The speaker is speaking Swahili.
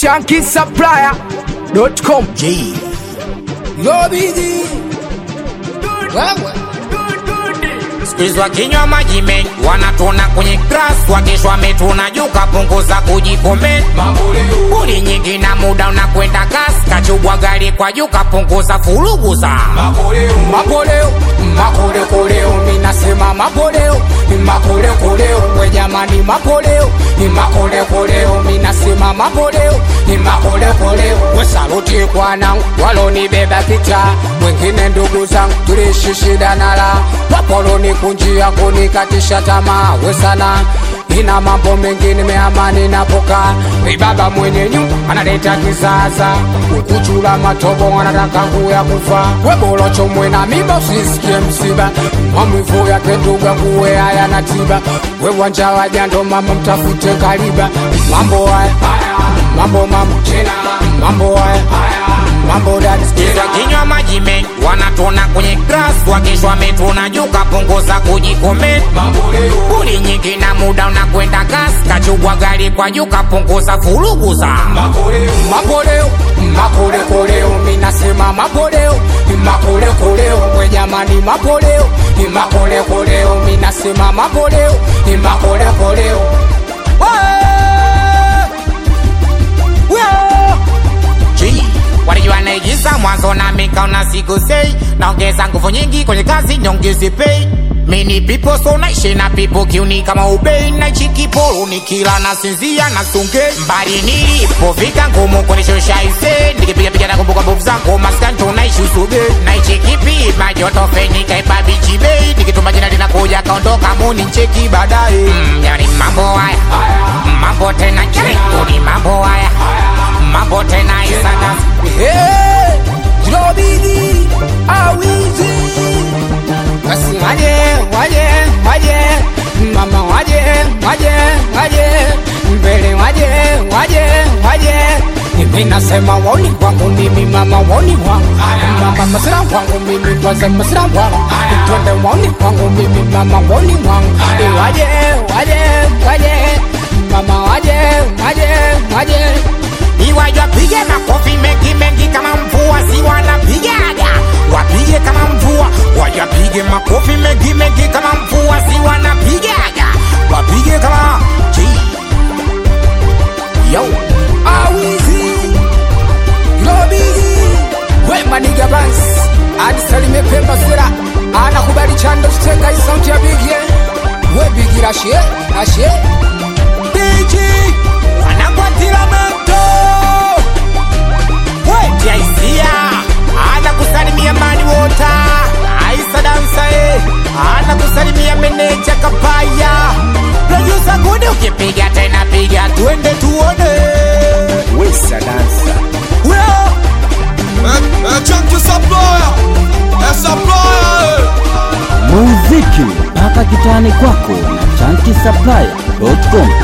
shankisupplier.com. Lobidi wewe Squeeze wakinywa maji mengi wanatona kwenye grass, wakesho wametuna juu kapunguza kujikomenti. Buli nyingi na muda unakwenda kasi, kachubwa gari kwa juu kapunguza furugu za makoleo makolekoleo minasema makoleo makolekoleo we jamani makoleo makolekoleo minasema makoleo makolekoleo we saluti kwanangu walonibeba kicha mwingine ndugu zangu tuliishi shida nala wapoloni kunjia kunikatisha tamaa we sana ina mambo mengi nimeamani napoka ibaba mwenye nyumba analeta kizaza ukuchula matobo anataka kuya kufa webolocho mwena miba usisikie msiba mamwivu yake nduga kuwe haya na tiba we wanja wajando mama mtafute kaliba mambo haya mambo mambo mambo haya mambo dadi Squeeze wakinywa maji mengi wanatona kwenye grass, wakesho wametuna juu kapunguza kujikomenti. Buli nyingi na muda unakwenda kasi, kachubwa gari kwa juu kapunguza furugu za makoleo makolekoleo minasema makoleo makolekoleo we jamani makoleo makolekoleo minasema makoleo makolekoleo G. Walijua naigiza mwanzo na mikaona siku sei naongeza nguvu nyingi kwenye kazi nyongezi pay mini people so naishi na people kiuni kama ubei naichi kiporo nikila na sinzia na sunge mbali nilipofika ngumu kunishusha ise nikipiga piga na kumbuka mbovu zangu maskanto naishi usuge naichi kipi majoto feni kaiba bichi bei nikituma jina linakuja kaondoka muni ncheki baadaye mm, yani mambo haya mambo tena ni mambo haya mambo tena isana Hey, Jilobidi awizi basi waje waje waje mama waje waje waje mbele waje waje waje mimi nasema woni kwangu mimi mama woni wangu mama masira wangu mimi kwanza masira wangu twende woni kwangu mimi mama woni wangu Eh, waje waje waje mama waje waje waje iwaje wapige makofi mengi mengi kama mvua si wanapigaga wapige kama mvua waje wapige makofi mengi mengi kama mvua si wanapigaga wapige kama G. yo awizi lobigi wemaniga bans adisalime pemba sera anakubali chando chitenga isauti ya bigie webigira ashe ashe Diji wanakwatila moto wejaisia ana kusalimia mani wota aisa dansa e ana kusalimia meneja kapaya produsa gude ukipiga tena piga tuende tuone Wesa dansa. Weo. Chunky supplier, a supplier. muziki mpaka kitani kwako na chanki supply.com